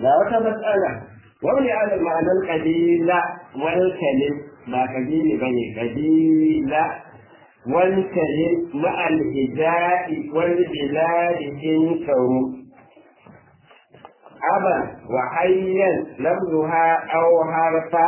ga wata matsala wani ala ma'anar kabila wani kalim ba kabili ba ne kabila wani kalim ma'al hija'i wani biladi in karu aba wa hayyan lafzuha aw harfa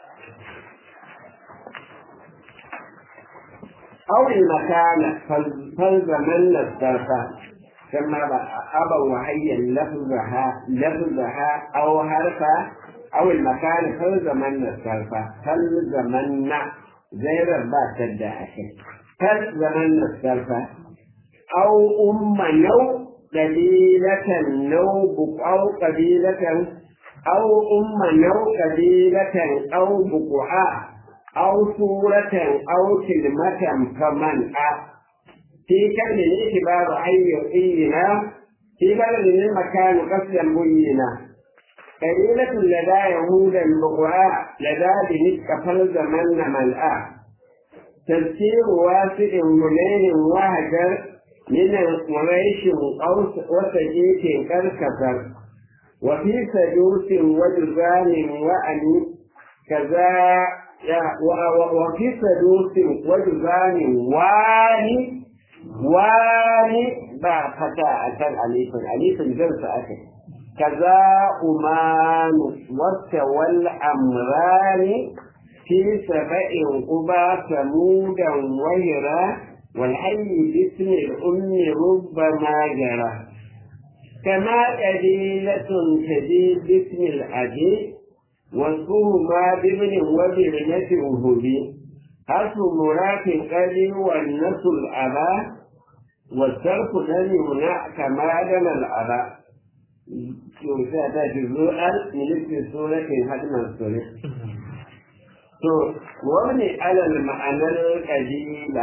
أو المكان فالزمن الظرف كما أبا وهي لفظها لفظها أو حرفا أو المكان فالزمن الظرف فالزمن زي ربا تدعى فالزمن الظرف أو أم نو قبيلة نو أو قبيلة أو أم نو قبيلة أو بقعاء أو سورة أو كلمة فمن في كلمة الاعتبار أي يقينا في بلد المكان قصدا بينا قليلة لدى يهود البقعاء لدى بنسك فالزمن ملآ تفسير واسع منين وهجر من قريش وسجيك كالكفر وفي سدوس وجزان وأن كذا وفي سدوس وجزان واني واني با فتا أكل أليف أليف جلس أكل كذا أمان وتولى أمران في سبع قبى ثمودا وهرا والحي باسم الأم ربما جرى كما قبيلة تجي باسم الأبي واسمهما بابن وبابنة وهبي حرف مراك قليل والنس الأبا والصرف لم يمنع كما دم الأبا يوسف جزءا من اسم سورة هدم السورة to wani alal ma'anar kabila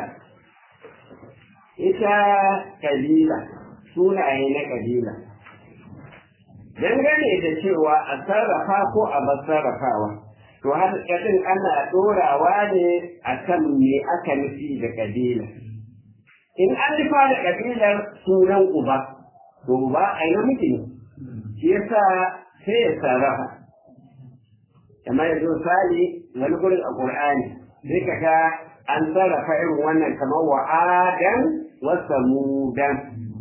ita kabila sunaye na kabila dangane da cewa a sarrafa ko a bar sarrafawa to har kadin ana dorawa ne a kan me aka nufi da kabila in an nufa da kabilar sunan uba to uba a yi namiji ne shi yasa sai ya sarrafa kamar yanzu misali wani gurin a Qur'ani sai ka ga an sarrafa irin wannan kamar wa adan wa samudan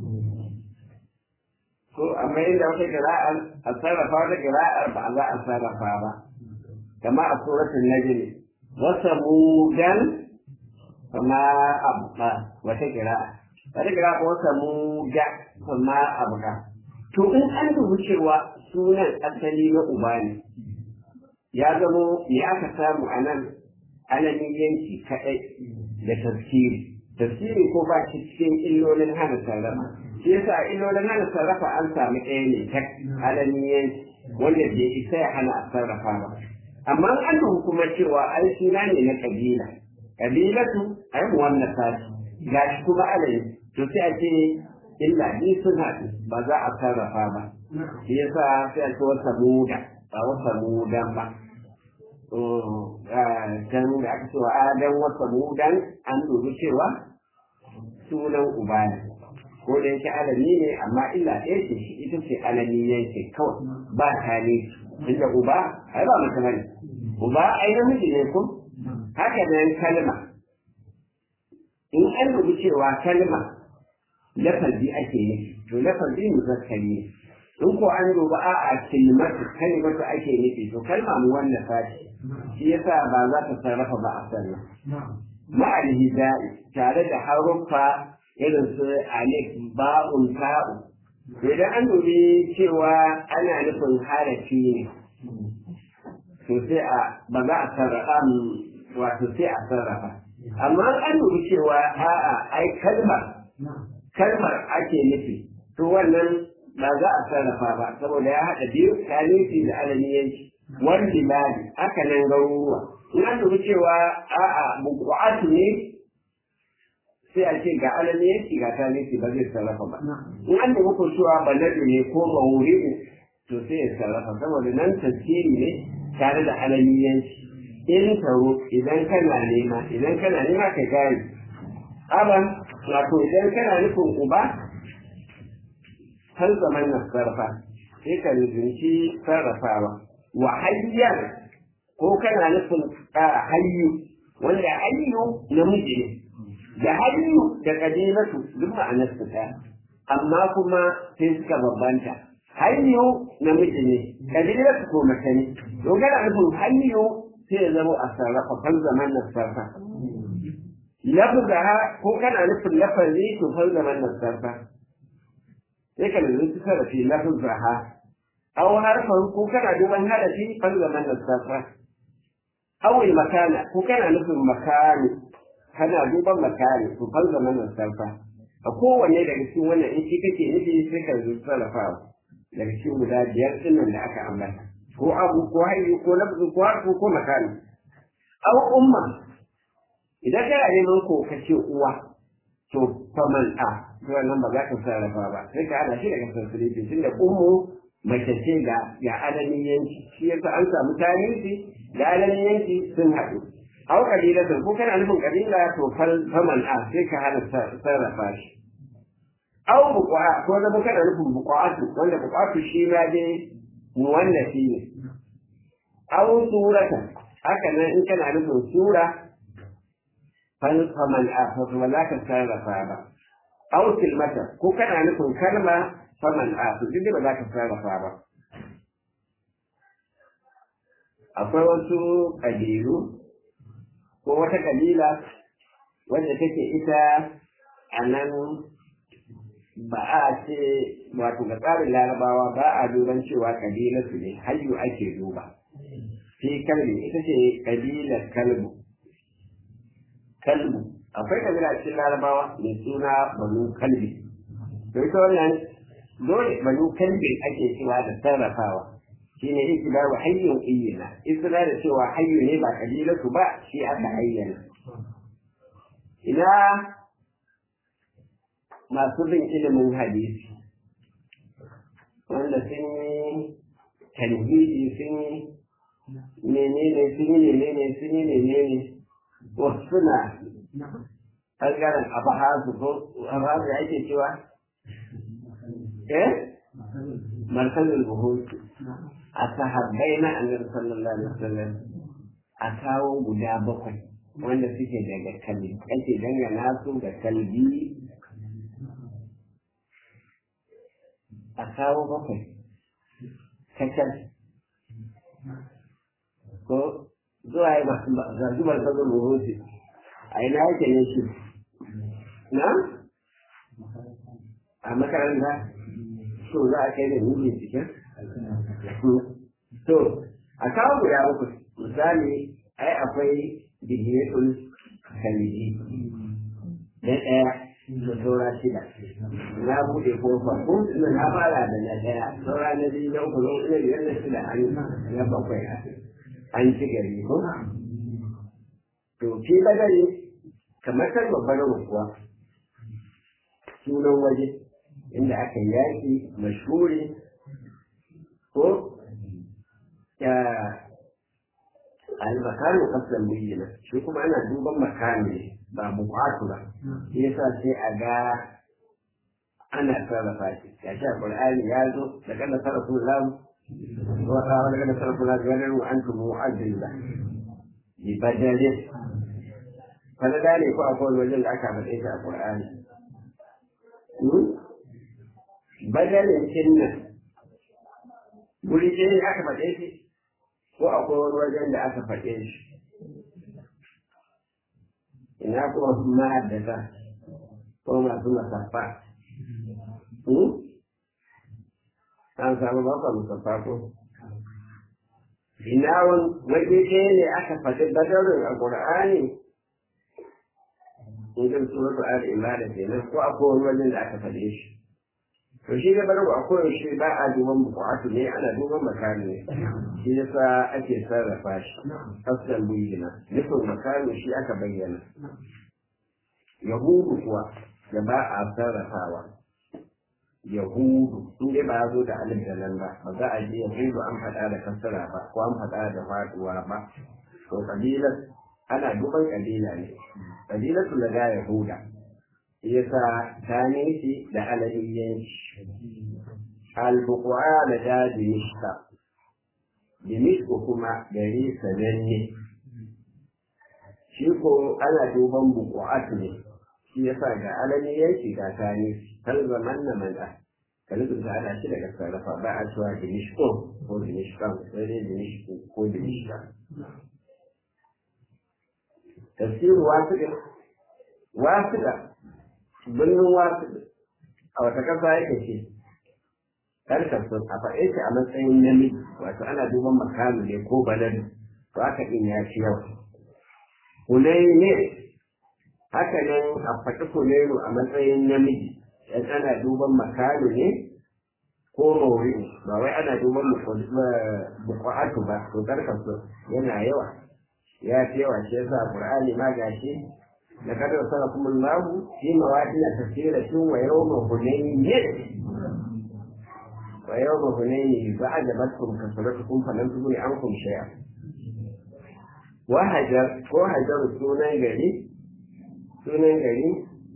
ko amma inda wata qira'ar a sarrafa wata qira'ar ba za a sarrafa ba kama a suratul najm wa samudan kama abba wata qira'a wata qira'a ko samuda kama abba to in an dubi cewa sunan asali na uba ne ya zamo me aka samu a nan alamin yanki kaɗai da tafsiri tafsiri ko ba shi cikin illolin hana sarrafa shi yasa illolin hana sarrafa an samu ɗaya ne ta alamin yanki wanda bai isa ya hana a sarrafa ba amma an duhu kuma cewa an suna ne na kabila kabilatu a yi wannan sashi ga shi kuma alamin to sai a ce illa ni sun haɗu ba za a sarrafa ba shi yasa sai a ce wata muda ba wata mudan ba can da aka cewa adan wata mudan an dubi cewa sunan uba ne ko da yake alami ne amma illa ɗaya ce shi ita ce alami yanke kawai ba tare inda uba ai ba mace bane uba ai namiji ne ko haka nan kalma in an dubi cewa kalma lafazi ake yi to lafazi muzakkari ne in ko an duba a a kilmatu kalimatu ake nufi to kalma mu wannan sashi shi yasa ba za ta sarrafa ba a sannan ma'al hidai tare da haruffa irin su alif ba'un ta'u idan an dubi cewa ana nufin harafi ne to sai a ba za a sarrafa wato sai a sarrafa amma an dubi cewa a'a ai kalmar kalmar ake nufi to wannan ba za a sarrafa ba saboda ya haɗa biyu kalifi da alamiyanci wani biladi aka nan garuruwa in an dubi cewa a'a buku'atu ne sai a ce ga alamiyanci ga kalifi ba zai sarrafa ba in an dubi ko cewa baladu ne ko mawuri'u to sai ya sarrafa saboda nan tasiri ne tare da alamiyanci in taro idan kana nema idan kana nema ka gane aban wato idan kana nufin uba har zaman na sarfa sai ka rubuci sarrafawa wa hayyar ko kana nufin hayyu wanda hayyu namiji ne da hayyu da kabilatu duk ma'anar su ta amma kuma sai suka bambanta hayyu namiji ne kabilatu ko mace ne to kana nufin hayyu sai ya zama a sarrafa kan zaman nan sarfa lafzaha ko kana nufin lafazi to kan zaman nan sarfa sai ka lalace sarrafi lafzaha aw harfan ko kana duban harafi kan zaman nan sarfa aw makana ko kana nufin makani kana duban makani to kan zaman nan sarfa a kowanne daga cikin wannan in shi kake nufi sai ka zo sarrafawa daga cikin guda biyar ɗinnan da aka ambata ko abu ko hayyu ko lafzu ko harfu ko makani aw umma idan kana neman ko kace uwa to faman a to wannan ba za ka sarrafa ba sai ka hada shi daga sansirifi tunda ummu mace ce ga ga alamin yanki shi yasa an samu tarihi da alamin yanki sun haɗu aw kabilatan ko kana nufin kabila to faman a sai ka hana sarrafa shi aw buqa ko da kana nufin buqatu wanda buqatu shi ma dai muwallafi ne aw surata haka nan in kana nufin sura fal faman a fa ba za ka sarrafa ba aw kilmata ko kana nufin kalma faman a to duk ba za ka sarrafa ba akwai wasu kabilu ko wata kabila wanda take ita a nan ba a ce wato ga tsarin larabawa ba a duban cewa kabilar su ne hayyu ake duba sai kalbi ita ce kabilar kalbu kalbu akwai kabila cikin larabawa mai suna banu kalbi to ita wannan dole banu kalbi ake cewa da sarrafawa shi ne yake ba wa hayyun iyina isra da cewa hayyu ne ba kabilatu ba shi aka ayyana ina masu bin ilimin hadisi wanda sun yi talhidi sun yi menene sun yi menene sun yi menene wasu suna ɓangaren abahazu ko abahazu ya ake cewa eh markazin buhutu a sahabbai na annabi sallallahu alaihi wasallam a kawo guda bakwai wanda suke daga kalbi ake dangana su da kalbi a kawo bakwai kacal ko zuwa yi masu zarzubar sabon rubutu a ina yake ne shi na a makaranta so za a kai da nuni cikin to a kawo guda uku misali ai akwai dihiyatul kalidi na ɗaya da saura shida na buɗe kofa ko ina na fara da na ɗaya saura na biyu na uku na uku na biyar na shida an na bakwai an ci gari ko to ke bagare kamar kan babbar rukuwa sunan waje inda aka yaki mashhuri ko ya al-makanu qasdan bayyana shi kuma ana duban makami ba buƙatu ba shi yasa sai a ga ana sarrafa shi ya sha qur'ani ya zo da kana sarrafa lahu wa qala da kana sarrafa lahu ya wa antum mu'azzila bi badalin kada da ne ko akwai wajen da aka faɗe shi a qur'ani badalin kinnan guri ɗaya aka faɗe shi ko akwai wani wajen da aka faɗe shi ina kuma ma'addata ko masu masaffa an samu bakwa musaffa ko ina wani waje ɗaya ne aka faɗi badarin a ƙur'ani in kan suratu al-imana kenan ko akwai wani wajen da aka faɗe shi to shi da barko a koyaushe ba a duban buƙatu ne ana duban makami ne shi yasa ake sarrafa shi aslan bayyana nufin makami shi aka bayyana yahudu kuwa da ba a sarrafawa yahudu in dai ba zo da alif da nan ba ba za a je yahudu an faɗa da kasara ba ko an faɗa da faɗuwa ba to kabilar ana duban kabila ne kabilatu da yahuda yasa ta nufi da alaliyanci albukuwa da da dimishka dimishka kuma gari sananne shi ko ana duban buku'atu ne shi yasa ga alami yanki ga tani har zaman na man'a kalibin ta ana shi daga sarrafa ba a cewa dimishko ko dimishkan sai dai dimishko ko dimishka tafsiru wasiɗin wasiɗa birnin wasiɗin a wata ƙasa yake ce karkar sun a faɗe shi a matsayin namiji wato ana duban makamu ne ko baladu to haka ɗin ya ci yau kunai ne haka nan a faɗi kunairu a matsayin namiji yan ana duban makamu ne ko mauri ba wai ana duban buƙatu ba to karkar sun yana yawa ya fi yawa shi yasa qur'ani ma gashi لقد وصلكم الله في مواطن كثيرة ويوم هنين ويوم هنين فأعجبتكم كثرتكم فلم تغن عنكم شيئا وهجر وهجر سونا غري سونا غري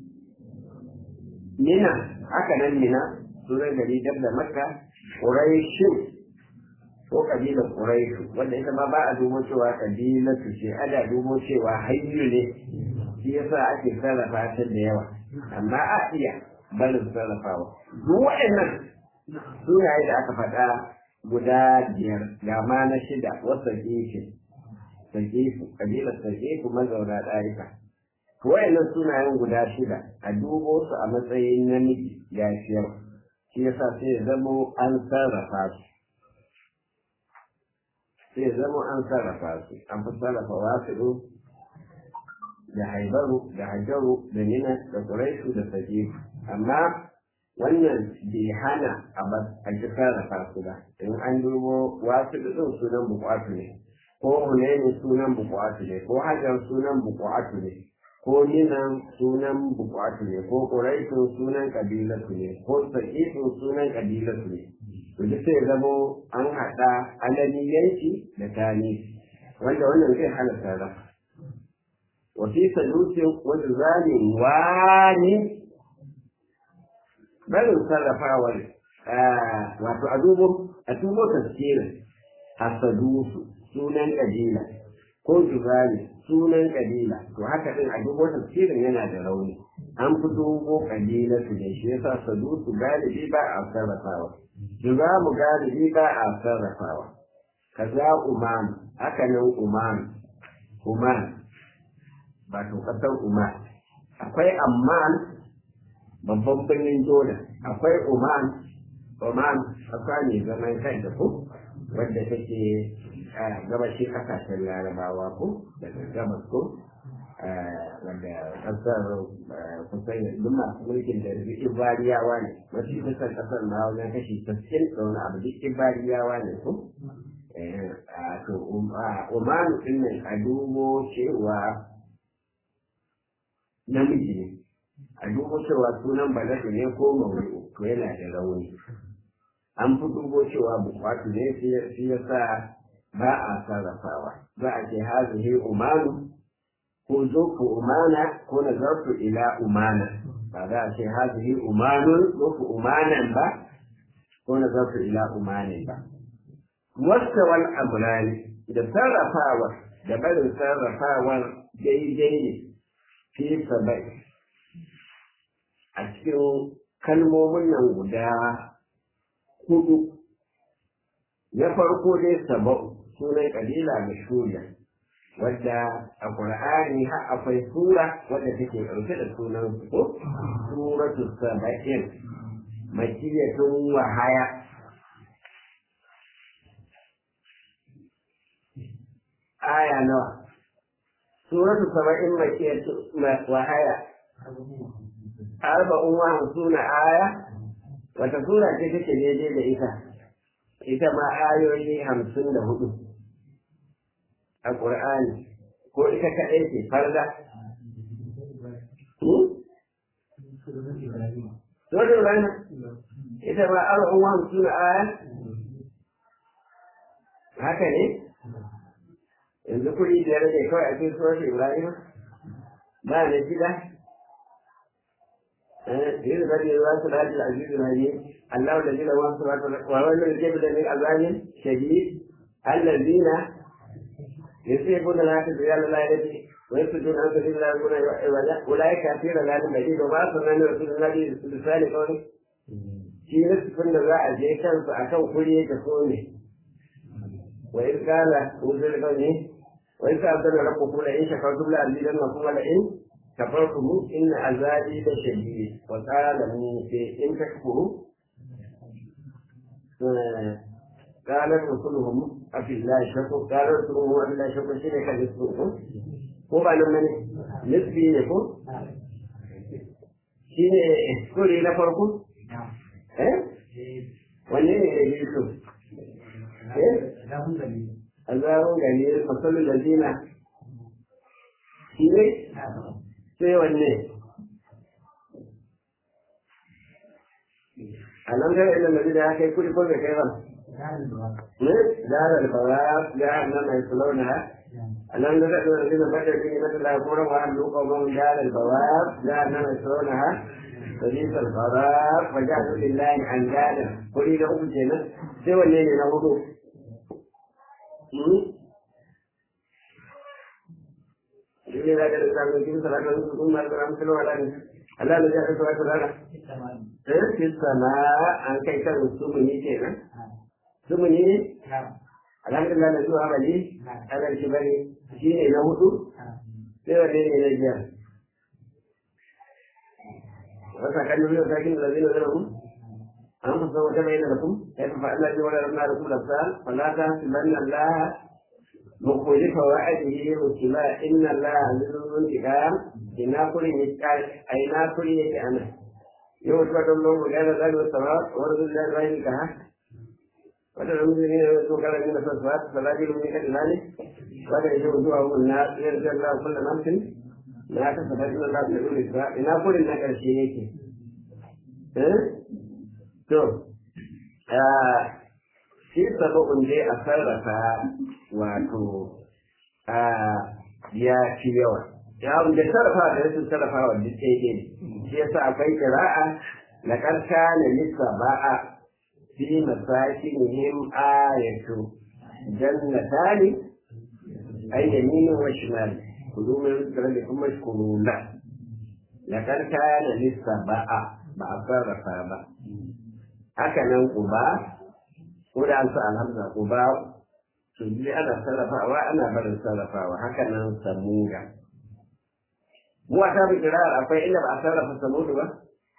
منا هكذا منا سونا غري دبل مكة قريش ko kabilar Quraishu wanda ita ma ba a dubo cewa kabilatu ce ana dubo cewa hayyu ne shi yasa ake sarrafa ta da yawa amma a iya barin sarrafawa duk waɗannan sunaye da aka faɗa guda biyar ga ma na shida wasa gefe sakifu kabilar sakifu mazauna ɗarika waɗannan sunayen guda shida a dubo su a matsayin namiji ya fi yawa shi yasa sai ya zamo an sarrafa su sai ya zamo an sarrafa su an fi sarrafa wasu da haibaru da hajaru da nina da quraishu da sajifu amma wannan bai hana a ji sarrafa su ba in an dubo wasu ɗin sunan buƙatu ne ko hunaini sunan buƙatu ne ko hajar sunan buƙatu ne ko ninan sunan buƙatu ne ko quraishu sunan ƙabilatu ne ko sajifu sunan ƙabilatu ne to duk sai zamo an haɗa alaniyanci da tani wanda wannan zai hana sarrafa وفي سلوك وجزال واني بل sarrafawar wato a dubo a dubo tafsirin hasadusu sunan kabila ko juzali sunan kabila to haka din a dubo tafsirin yana da rauni an fi dubo kabila su ne shi yasa sadusu galibi ba a sarrafawa juzamu galibi ba a sarrafawa kaza umam haka nan umam umam wato ƙasar Oman. Akwai Amman babban birnin Jordan, akwai Oman, Oman ƙasa ne zaman kanta ko wadda take gabashin ƙasashen larabawa ko daga gabas ko wanda ƙasar kusan duk masu mulkin da duk ibariyawa ne mafi kusan ƙasar ma wajen kashi sassin da wani abu duk ibariyawa ne ko to Oman ɗin nan a dubo cewa namiji ne a dubo cewa sunan baladu ne ko mawuyi to yana da rauni an fi dubo cewa bukatu ne shi ya sa ba a sarrafawa za a ce hazihi umanu ko zofu umana ko na zarfu ila umana ba za a ce hazihi umanun zofu umanan ba ko na zarfu ila umanin ba wasta wal amrani da sarrafawa da barin sarrafawar daidai ne fi sabai a cikin kalmomin nan guda hudu na farko dai saba'u sunan kabila mashuriya wadda a ƙur'ani har akwai sura wadda take ɗauke da sunan ko suratu saba'in makiyatun wahaya aya nawa suratu saba'in makiyatun wahaya arba'un wa hamsuna aya wata sura ce take daidai da ita ita ma ayoyi hamsin da hudu a ƙur'ani ko ita kaɗai ce farda Sura Ibrahim ita ma arba'un wa hamsuna aya haka ne yanzu kuɗi da rage kawai a cikin surar Ibrahim ba na gida yanzu da ne za su dace da azizu na ne الله الذي له ما في السماوات والأرض وهو الذي جاب من عذاب شديد الذين يصيبون الحياة الدنيا لا يدري ويصدون عن سبيل الله يقولون عوجا أولئك كثير لا مجيد وما أرسلنا من رسول الله بلسان قوله shi nufin da za a je kansu a kan kuri da so ne wa in kala wuzur da ne wa in ka zana rabu kula in shakar dubla alidan wa kuma da in kafartumu inna azabi da shadid wa qala musa in takfuru قال رسولهم أفي الله شكو قال رسولهم أفي الله شكو شنو كان يسوقه ko ba nan bane nisbi ne ko shi ne kuri na farko eh wanne ne da yusuf eh azabun gani masalul ladina shi ne sai wanne a nan ga inda nabi da ya kai kudi ko bai kai ba ne da al-bawab da annama yaslawnaha ألم نزل الذين بدأوا به مثل القرى وأهلوا قومهم دار البواب جهنم يصلونها فبئس القرار فجعلوا لله أندادا قل لهم جنة سوى الليل نغضوا إذا ذاك الإسلام يجب صلاة ثم أمثله على Allah da ya kasa wata rana. Eh, fi sama an kai kan sumuni kenan. Sumuni ne? alhamdulillah da zuwa bali ana shi bane shi ne na hudu sai wanne ne na biyar wasa kan nuna sakin da zai nuna mu an fi san wata bayyana da ku ya fi fa'ala ji wani ramna da ku da sa falata su banna Allah mukuli fa wa'adihi rusula inna Allah azizun intiqam ina kurin yake a ina kurin yake ana yau ta don mu ga da zai wasa wa rasulullahi rahim ka وترى المسلمين يذكرون من الصفات فلا يجب من ذلك ولا يجب وجوههم الناس يرجى الله كل نفس ما كسبت ان الله يقول الاسراء ina kurin na karshe yake to shi sababin dai a sarrafa wato ya fi yawa ya da sarrafa da rashin sarrafa wa duk ɗaya ne shi yasa akwai kira'a na ƙarsha na lissa ba'a في مساكنهم آية جنتان أي يمين وشمال كلوا من رزقكم واشكروا له لقد كان للسبع بأثار فابا هكذا قبا ولا أنسى الهمزة قبا تجي أنا سلفا وأنا بل سلفا وهكذا سمودا مو أتابع قراءة أفا إلا بأثار فسمود بس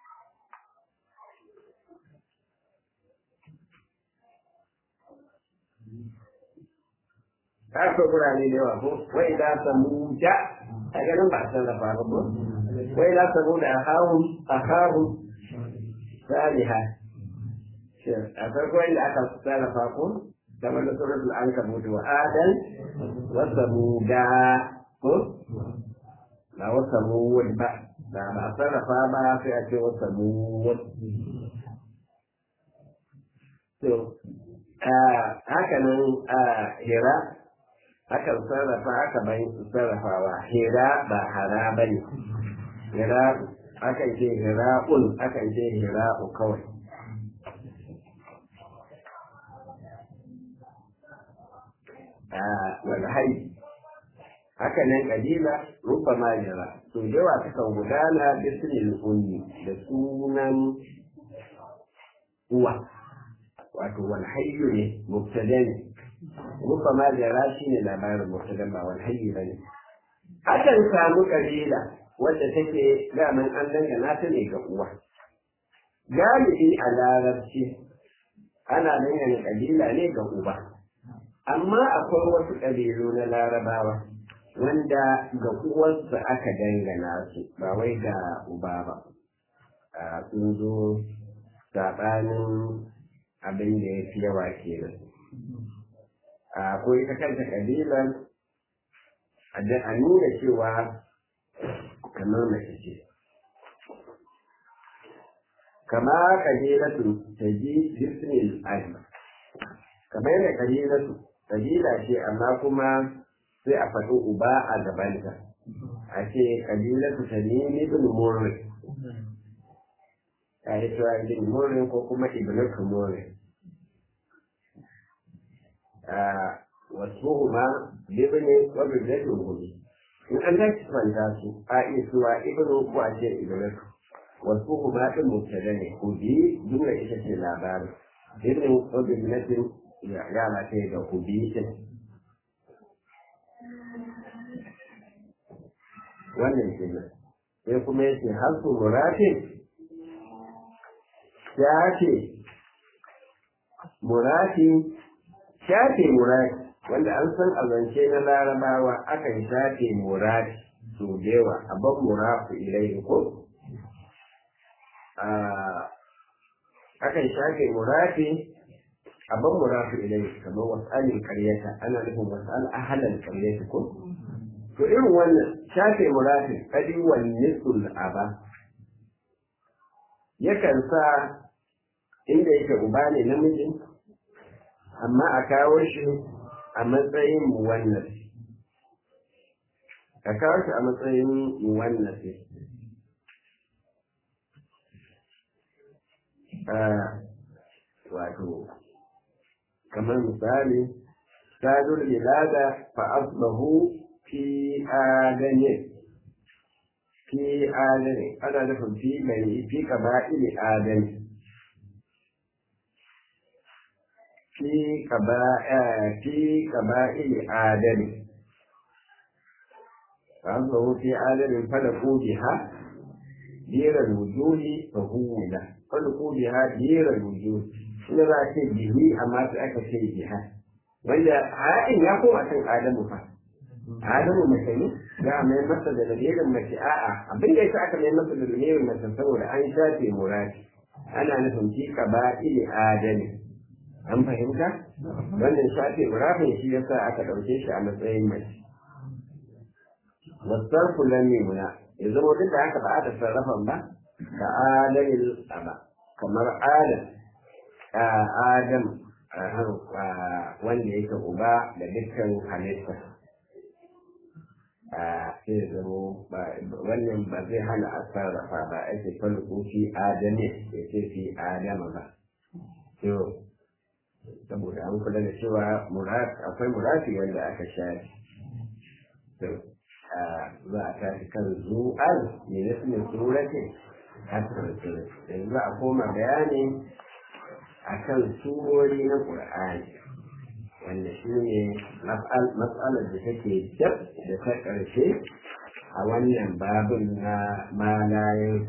ka so gurare da yawa ko wai da samu ja a ganin ba san da faru ko wai da samu da ahahum ahahum saliha a farko inda aka sarrafa ko kamar da suratul ankabut wa adan wa samuda ko ba wa samud ba da ba sarrafa ba sai a ce wa samud to haka nan hira akan sarrafa aka bai sarrafawa hira ba hara ba ne hira akan ce hira'un akan ce hira'u kawai wani hari haka nan kabila rufa majira to yawa sukan gudana bisnil unni da sunan uwa wato wani hayyu ne mubtada ne rufa majira shi ne labarin mubtada ba wani hayyu ba ne akan samu kabila wadda take daman an dangana ta ne ga uwa galibi a larabci ana dangane kabila ne ga uba amma akwai wasu ƙabilu na larabawa wanda ga uwarsa aka dangana su ba wai ga uba ba a sun zo saɓanin abin da ya fi yawa kenan akwai ita kanta ƙabilan a nuna cewa kamar mace ce kama ƙabilatu ta ji disney kamar yadda ƙabilatu kabila ce amma kuma sai a faɗi uba a gabanta a ce kabilatu ta nemi bin murri a yi cewa ibn morin ko kuma ibn morin wasu ma bibini wa bibinatin gobe in an tashi kwanta su a iya cewa ibn ko a ce ibn wasu ma ɗin mubtada ne ko bi jumla ita ce labarin ibn wa bibinatin ya lata da ku bi din wannan kenan sai kuma yake harfu murafin shafe murafi shafe murafi wanda an san a zance na larabawa akan shafe murafi su dewa a ban murafu ilai ko akan shafe murafi a ban murafu ilai kamar wasalin karyata ana nufin wasal ahalan karyata ko to irin wannan shafe murafi kadi wal nisul aba yakan sa inda yake uba ne namiji amma a kawo shi a matsayin muwannas a kawo shi a matsayin muwannas wato kamar misali sadul bilada fa asbahu fi adane fi adane ana nufin fi mai fi kaba'ili adane fi kaba'ili adane fa asbahu fi adane falaku biha dira wujuhi fa huwila falaku biha dira wujuhi ina za a ce bihi amma sai aka ce biha wanda ha'in ya koma kan adamu fa adamu mace ne za a mai masa da lamirin mace a'a abin da yasa aka mai masa da lamirin mace saboda an shafe murati ana nufin fi kaba'ili adami an fahimta wannan shafe murafin shi yasa aka ɗauke shi a matsayin mace wasarfu lam yumna ya zama duk da haka ba a da sarrafan ba ka adamin aba kamar adam adam wanda yake uba da dukkan halitta sai zamo wannan ba zai hana a sarrafa ba ake falko fi adame ya ce fi adama ba to saboda an kula da cewa akwai murafi wanda aka shafi to za a tashi kan zu'al ne na sunan surati hasan surat yanzu a koma bayani akan surori na qur'ani wanda shi ne matsalar da take dab da ta ƙarshe a wannan babin na malayen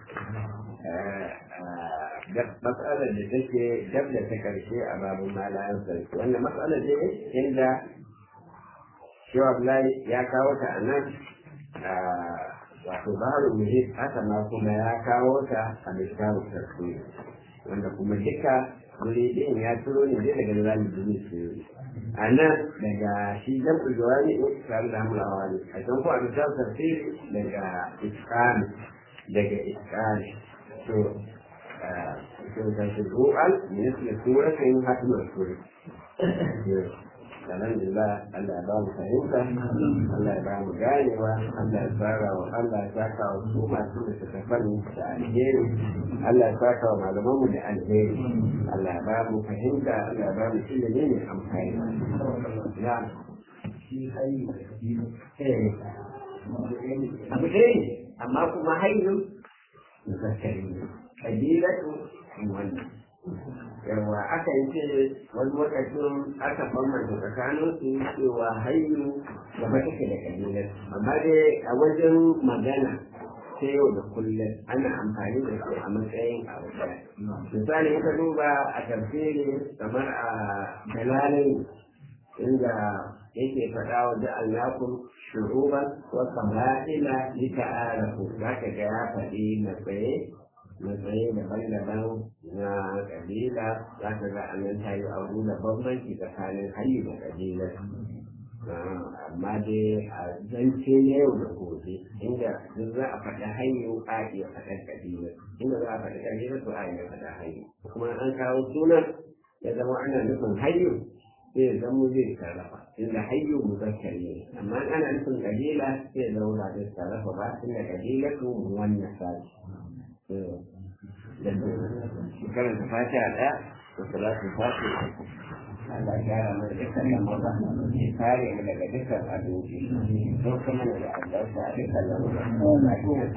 matsalar da take dab da ta ƙarshe a babin malayen sarki wannan matsalar ne inda shewa Abdullahi ya kawo ta a nan wato baharul muhit haka ma kuma ya kawo ta a mishawu sarki wanda kuma duka wuri ɗin ya turo ne dai daga zalin duniya su a nan daga shi jam'ul jawani tare da hamla wani a can ko a misal tafsiri daga iskani daga iskani to to da shi ru'al ne su suratin hatimar sura alhamdulillah Allah ya ba mu fahimta Allah ya ba mu ganewa Allah ya tsara wa Allah ya saka wa su masu da suka fani da alheri Allah ya saka wa malaman mu da alheri Allah ya ba mu fahimta Allah ya ba mu ilimi ne amfani ya abu ɗaya ne amma kuma hayyun zakari ne kabilatu wannan yawa aka yi ce wani lokacin aka bambanta tsakanin su cewa hayyu gaba take da kabilar amma dai a wajen magana ta yau da kullum ana amfani da su a matsayin abu ɗaya misali ka duba a tafsiri kamar a dalalin inda yake faɗa wa da alnakun shuruban wa qaba'ila li ta'arafu zaka ga ya faɗi na tsaye matsayi daban-daban na kabila za ka ga a nan ta yi abu da bambanci tsakanin hayyu da kabila amma dai a zance na yau da gobe inda duk za a faɗi hayyu a iya faɗar kabila inda za a faɗi kabila to a iya faɗa hayyu kuma an kawo sunan ya zama ana nufin hayyu sai ya zama zai sarrafa inda hayyu muzakkari ne amma ana nufin kabila sai ya zama ba zai sarrafa ba tunda kabila to wannan sashi da su karanta fatiha ɗaya da salatu fatiha Allah ya gyara mana dukkan lamura ya kare mu daga dukkan abinci don kuma da albarka a dukkan lamura